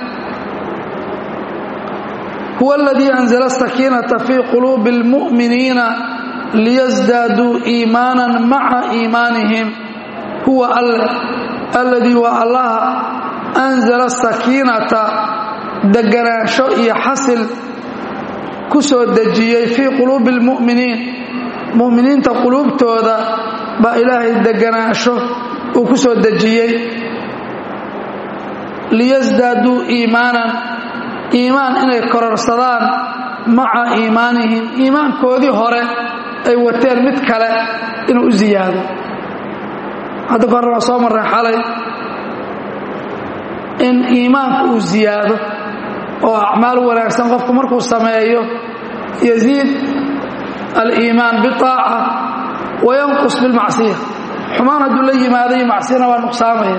huwa aladii anzala asakiinata fii quluubi اlmu'miniina liyasdaaduu iimaanan maca iimaanihim huwa alle alladii waa allaha anzala asakiinata deganaansho iyo xasil ku soo dejiyey fii quluubi اlmu'miniin mu'miniinta quluubtooda baa ilaahay deganaansho uu ku soo dejiyey liyasdaaduu iimaanan iimaan inay kororsadaan maca iimaanihim iimaankoodii hore ay wateen mid kale inuu u ziyaado hadda ka hore waa soo marray xalay in iimaanku uu ziyaado oo acmaal wanaagsan qofku markuu sameeyo yaziid aliimaan biaaca wayanqus bilmacsiya xumaan hadduu la yimaado iyo macsiyana waa nuqsaamaya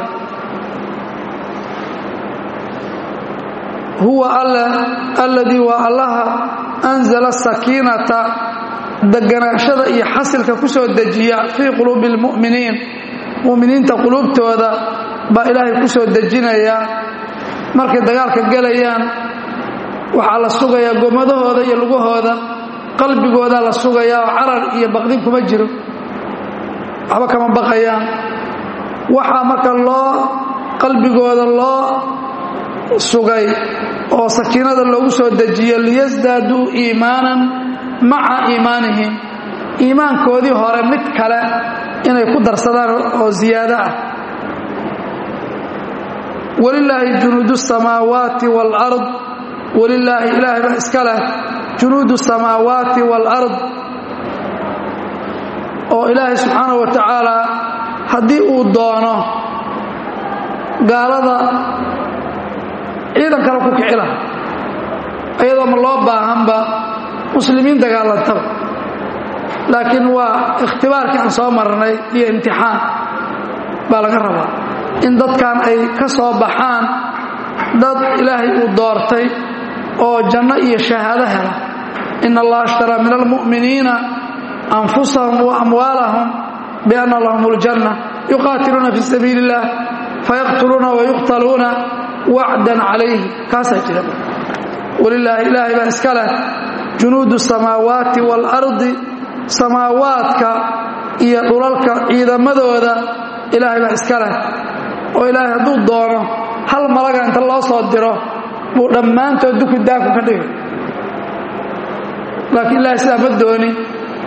huwa alladii waa allaha anzala sakiinata deganaashada iyo xasilka ku soo dejiya fii quluubi اlmu'miniin mu'miniinta quluubtooda baa ilaahay ku soo dejinaya markay dagaalka gelayaan waxaa la sugayaa gomadahooda iyo lugahooda qalbigoodaa la sugayaa oo carar iyo baqdin kuma jiro waxba kama baqayaan waxaa marka loo qalbigooda loo sugay oo sakiinada loogu soo dejiyo liyasdaaduu iimaanan maca iimaanihim iimaankoodii hore mid kale inay ku darsadaan oo ziyaado ah walilaahi junuudu samaawaati waalard walilaahi ilaahay baa iska leh junuudu samaawaati waalard oo ilaahay subxaanahu wa tacaala haddii uu doono gaalada ciidan kale ku kici laha iyadoo ma loo baahanba muslimiin dagaalantaba laakiin waa ikhtibaarkii aan soo marnay iyo imtixaan baa laga rabaa in dadkan ay ka soo baxaan dad ilaahay uu doortay oo janno iyo shahaado hela in allaha ishtaraa min almu'miniina anfusahum wa amwaalahum bianna lahum اljanna yuqaatiluuna fi sabiili اllah fayaqtuluuna wayuqtaluuna wacdan calayhi kaasaa jira walilaahi ilaahay baa iska leh junuudu samaawaati waalardi samaawaadka iyo dhulalka ciidamadooda ilaahay baa iska leh oo ilaahay hadduu doono hal malaga inta loo soo diro buu dhammaantood duku daaku ka dhigay laakiin ilahay sidaa ma doonin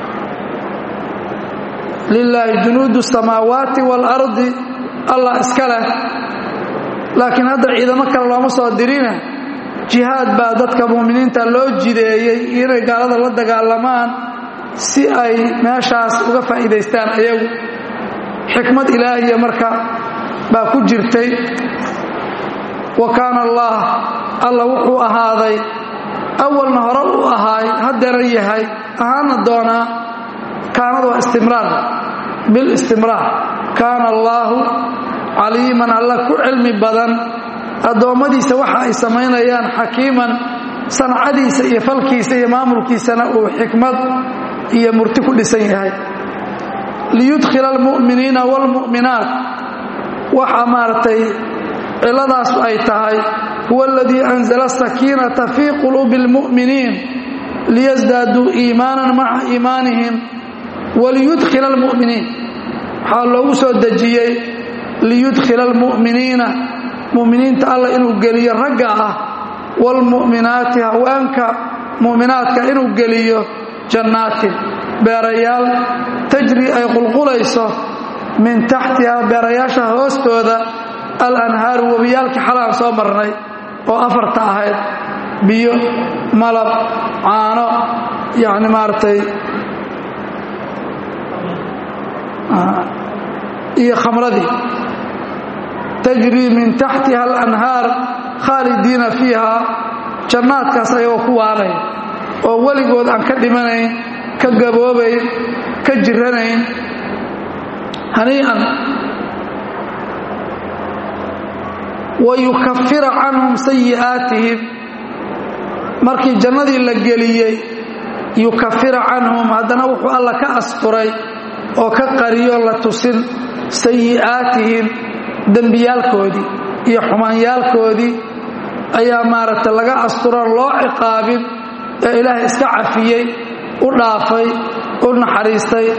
lilaahi junuudu samaawaati waalardi allah iska leh laakiin hadda ciidamo kale looma soo dirine jihaad baa dadka mu'miniinta loo jideeyey inay gaalada la dagaalamaan si ay meeshaas uga faa'iidaystaan ayagu xikmad ilaahiya marka baa ku jirtay wa kaana allah alla wuxuu ahaaday awalna hore u ahaay haddana yahay ahaana doonaa kaanadu waa istimraar bilistimraar kaana allaahu caliiman alla ku cilmi badan addoommadiisa waxa ay samaynayaan xakiiman sancadiisa iyo falkiisa iyo maamulkiisana uu xikmad iyo murti ku dhisan yahay liyudkhila almu'miniina waalmu'minaat waxa maaragtay ciladaas ay tahay huwa aladii anzala asakiinata fii quluubi اlmu'miniin liyasdaaduu iimaanan maca iimaanihim waliyudkhila almu'miniin waxaa loogu soo dejiyey liyudkhila almu'miniina mu'miniinta alla inuu geliyo ragga ah waalmu'minaati haweenka mu'minaadka inuu geliyo jannaatin beerayaal tajri ay qulqulayso min taxtiha beerayaasha hoostooda alanhaaru webiyaalkii xalaan soo marnay oo afarta ahayd biyo malab caano yacni maaragtay iyo khamradii tajrii min taxtiha alanhaar khaalidiina fiiha jannaadkaas ayagoo ku waanay oo weligood aan ka dhimanayn ka gaboobayn ka jiranayn hanii'an wayukafira canhum sayi'aatihim markii jannadii la geliyey yukafira canhum haddana wuxuu alla ka asturay oo ka qariyo la tusin sayi'aatihim dembiyaalkoodii iyo xumaanyaalkoodii ayaa maaragtay laga asturan loo ciqaabin ee ilaahay iska cafiyey u dhaafay u naxariistay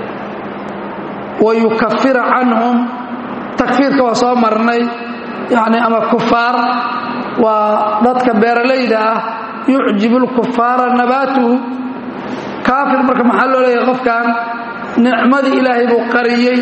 wayukafira canhum takfiirka waa soo marnay yacni ama kufaar waa dadka beeralayda ah yucjibu lkufaara nabaatuhu kaafir marka maxaa loo leeyahay qofkan nicmadii ilaahay buu qariyey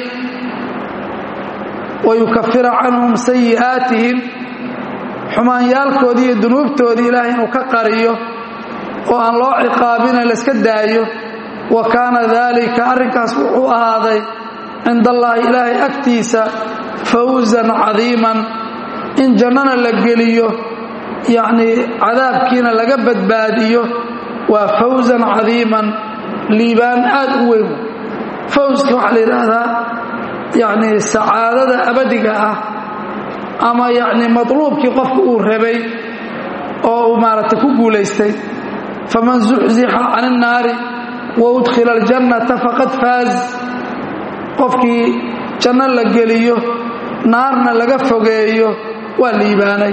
wayukafira canhum sayi'aatihim xumaanyaalkoodii iyo dunuubtoodii ilaahay inuu ka qariyo oo aan loo ciqaabina layska daayo wa kaana daalika arrinkaas wuxuu ahaaday cinda allaahi ilaahay agtiisa fawsan cadiiman in jannana la geliyo yacnii cadaabkiina laga badbaadiyo waa fawsan cadiiman liibaan aad u weyn fawska waxaa la yidhaahdaa yacnii sacaadada abadiga ah ama yacnii matluubkii qofka uu rabay oo uu maaragtay ku guulaystay faman zuxzixa can innaari wa udkhila aljannata faqad faaz qofkii janno la geliyo naarna laga fogeeyo waa liibaanay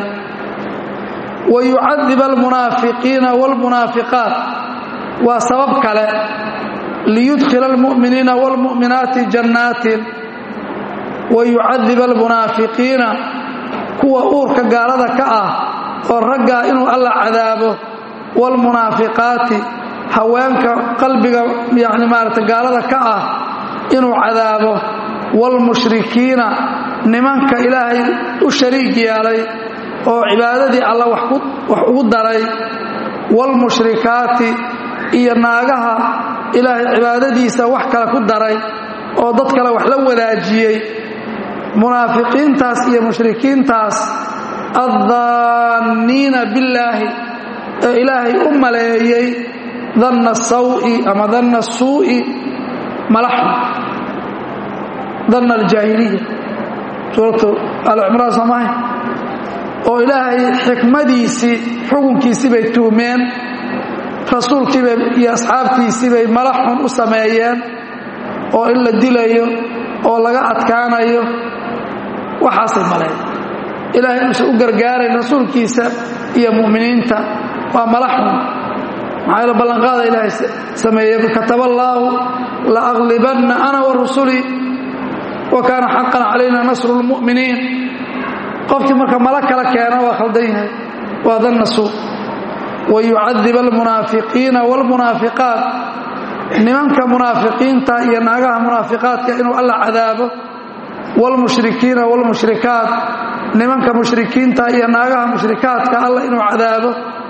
wa yucadib almunaafiqiina waalmunaafiqaat waa sabab kale liyudkhila almu'miniina waalmu'minaati jannaatin wa yucadib almunaafiqiina kuwa uurka gaalada ka ah oo raggaa inuu alla cadaabo waalmunaafiqaati haweenka qalbiga yacni maarata gaalada ka ah inuu cadaabo waalmushrikiina nimanka ilaahay u shariig yeelay oo cibaadadii alla wax ugu daray waalmushrikaati iyo naagaha ilaahay cibaadadiisa wax kale ku daray oo dad kale wax la wadaajiyey munaafiqiintaas iyo mushrikiintaas addaanniina billaahi ee ilaahay u maleeyey danna sawi ama danna suu'i malaxu danna aljaahiliya suuratu alcimraan soomahay oo ilaahay xikmadiisii xukunkiisii bay tuhmeen rasuulkiibay iyo asxaabtiisii bay malaxun u sameeyeen oo in la dilayo oo laga adkaanayo waxaasay maleen ilaahay inuusan u gargaarayn rasuulkiisa iyo mu'miniinta waa malaxun maxaa yaele ballanqaada ilaahay sameeyey kataba allaahu la aqlibanna ana wa rusulii wa kaana xaqan calayna nasru lmu'miniin qofkii marka mala kala keena waa khaldan yahay waa danna suu wa yucadib almunaafiqiina waalmunaafiqaat nimanka munaafiqiinta iyo naagaha munaafiqaadka inuu alla cadaabo waalmushrikiina waalmushrikaat nimanka mushrikiinta iyo naagaha mushrikaadka alla inuu cadaabo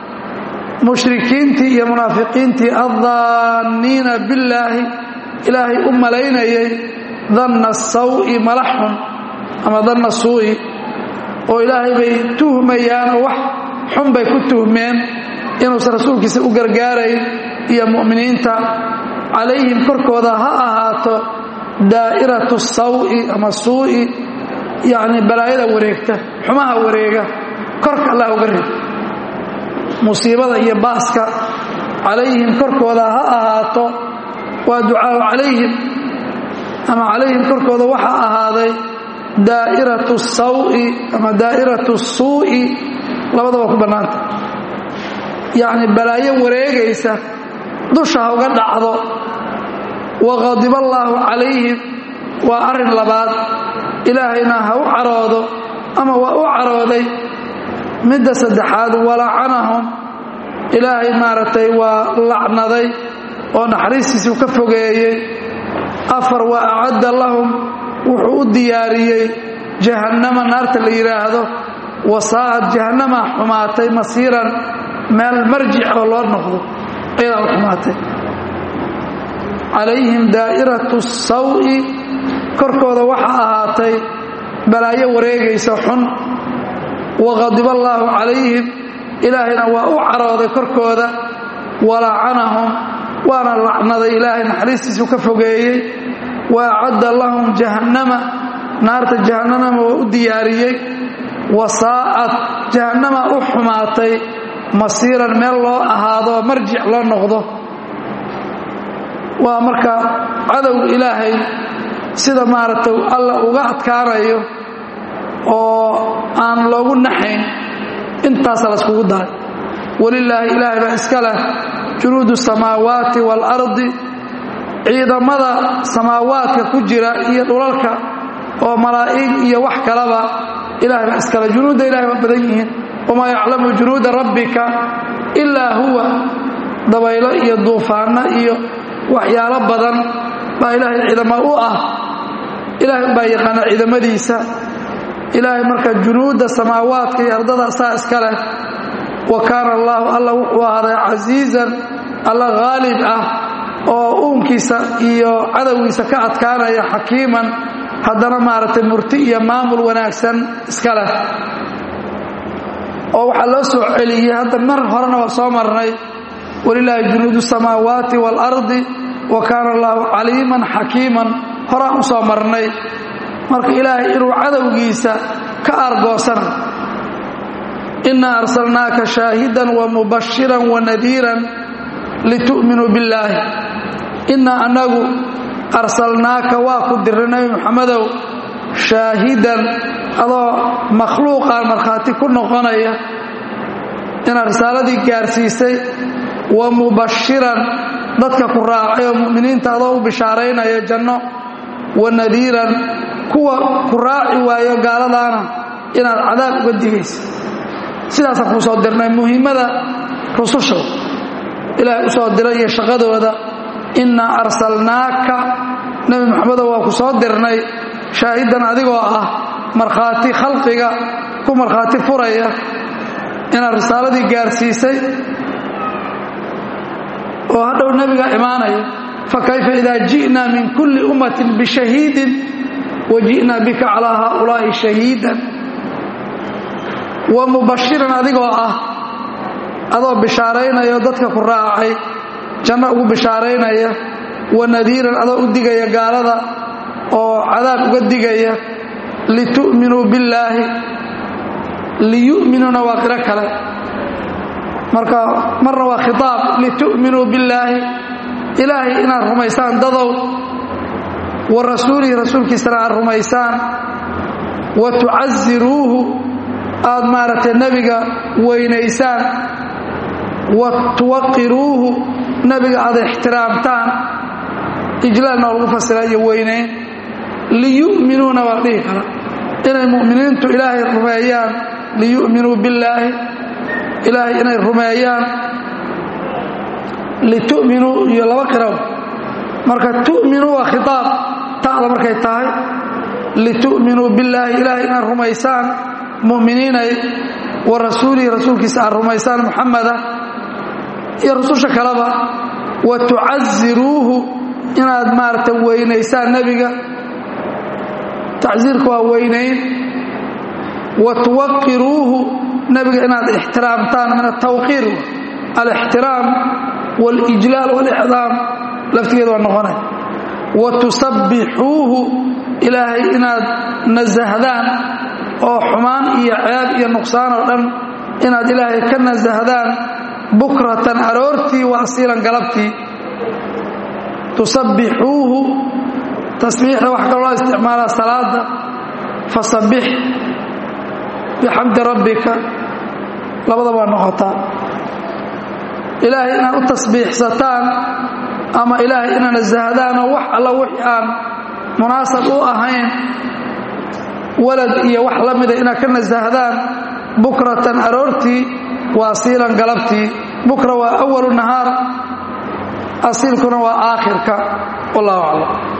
mushrikiintii iyo munaafiqiintii addaanniina billaahi ilaahay u malaynayay danna sawi malaxun ama danna suu'i oo ilaahay bay tuhmayaan oo wax xun bay ku tuhmeen inuusan rasuulkiisa u gargaarayn iyo mu'miniinta calayhim korkooda ha ahaato daa'iratu sawi ama suu'i yacni balaayada wareegta xumaha wareega korka allah uga reeg musiibada iyo baaska calayhim korkooda ha ahaato waa ducaau calayhim ama calayhim korkooda waxaa ahaaday daa'iratu sawi ama daa'iratu suu'i labadaba ku bannaanta yacni balaayo wareegaysa dusha ha uga dhacdo waqadiba allaahu calayhim waa arrin labaad ilaahayna ha u caroodo ama waa u carooday midda saddexaad walacanahum ilaahay maaragtay waa lacnaday oo naxariistiisuu ka fogeeyey afar wa acadda lahum wuxuu u diyaariyey jahannama naarta la yidhaahdo wasaa'ad jahannama xumaatay masiiran meel marjic oo loo noqdo ayadaa u xumaatay calayhim daa'iratu sawi korkooda waxaa ahaatay balaayo wareegaysa xun waqadiba allaahu calayhim ilaahayna waa u carooday korkooda walacanahum waana lacnaday ilaahay naxariistiisu ka fogeeyey wa acadda lahum jahannama naarta jahannama waa u diyaariyey wasaa'ad jahannama u xumaatay masiiran meel loo ahaado marjic loo noqdo waa marka cadowga ilaahay sida maaragtay alla uga adkaanayo oo aan loogu naxayn intaasa layskugu daray walilaahi ilaahay baa iska leh junuudu samaawaati waalardi ciidamada samaawaadka ku jira iyo dhulalka oo malaa'ig iyo wax kalaba ilahay baa iskale junuudda ilahay waa badan yihiin wamaa yaclamu junuuda rabbika ilaa huwa dabaylo iyo duufaanno iyo waxyaalo badan baa ilaahay ciidamo u ah ilaahay baa yaqaana ciidamadiisa ilaahay marka junuudda samaawaadka iyo ardada saa iska leh wa kaana allaahu alla wuxuu ahaaday casiizan alla haalib ah oo uunkiisa iyo cadowgiisa ka adkaanaya xakiiman haddana maaragtay murti iyo maamul wanaagsan iska leh oo waxaa loo soo celiyey hadda mar horena waa soo marnay walilaahi junuudu samaawaati waalardi wa kaana allaahu caliiman xakiiman horaan u soo marnay marka ilaahay inuu cadowgiisa ka argoosana innaa arsalnaaka shaahidan wa mubashiran wa nadiiran litu'minuu billaahi innaa annagu arsalnaaka waa ku dirray nebi muxamedow shaahidan adoo makhluuqaan markhaati ku noqonaya inaad risaaladii gaarsiisay wa mubashiran dadka ku raacay oo mu'miniinta adoo u bishaaraynaya janno wa nadiiran kuwa ku raaci waayo gaaladaana inaad cadaab uga digaysa sidaasaan kuu soo dirnay muhimmada rususha ilaahay u soo diray iyo shaqadooda innaa arsalnaaka nebi moxamedow waa ku soo dirnay shaahidan adigoo ah markhaati khalqiga ku markhaati furaya inaad risaaladii gaarsiisay oo hadhow nebiga imaanaya fakayfa idaa ji'naa min kulli ummatin bishahiidin wa ji'naa bika calaa haaulaa'i shahiidan wa mubashiran adigoo ah adoo bishaaraynaya oo dadka ku raacay janno ugu bishaaraynaya wa nadiiran adoo u digaya gaalada oo cadaab uga digaya litu'minuu billaahi liyu'minuuna waa qiro kale marka marna waa khitaab litu'minuu billaahi ilaahay inaad rumaysaan dadow wa rasuulihi rasuulkiisana aad rumaysaan wa tucaziruuhu aad maaragtay nebiga weynaysaan wa tuwaqiruuhu nebiga aad ixtiraamtaan ijlaalna waa lagu fasira iyo weynayn liyu'minuuna waa dhihi kara inay mu'miniintu ilaahay rumeeyaan liyu'minuu billaahi ilaahay inay rumeeyaan litu'minuu iyo laba qiraw marka tu'minuu waa khitaab ta'da markay tahay litu'minuu billaahi ilaahay inaad rumaysaan mu'miniinay wa rasuulihi rasuulkiisa aad rumaysaan muxamada iyo rususha kaleba wa tucaziruuhu inaad maaragtay weynaysaan nebiga tacsiirka waa weynayn wa tuwaqiruuhu nebiga inaad ixtiraamtaan min atawqiir alixtiraam walijlaal walicdaam laftigeeda waa noqonay wa tusabbixuuhu ilaahay inaad nasahdaan oo xumaan iyo ceeb iyo nuqsaan oo dhan inaad ilaahay ka nasahdaan bukratan aroortii wa asiilan galabtii tusabbixuuhu tasbiixda waxa kaloo loo isticmaalaa salaada fasabbix bixamdi rabbika labadaba waa noqotaa ilaahay inaad u tasbiixsataan ama ilaahay inaad nasahdaan oo wax alla wixii aan munaasab u ahayn walad iyo wax la mida inaad ka nasahdaan bukratan aroortii wa asiilan galabtii bukra waa awalu nahaar asiilkuna waa aakhirka wallahu aclam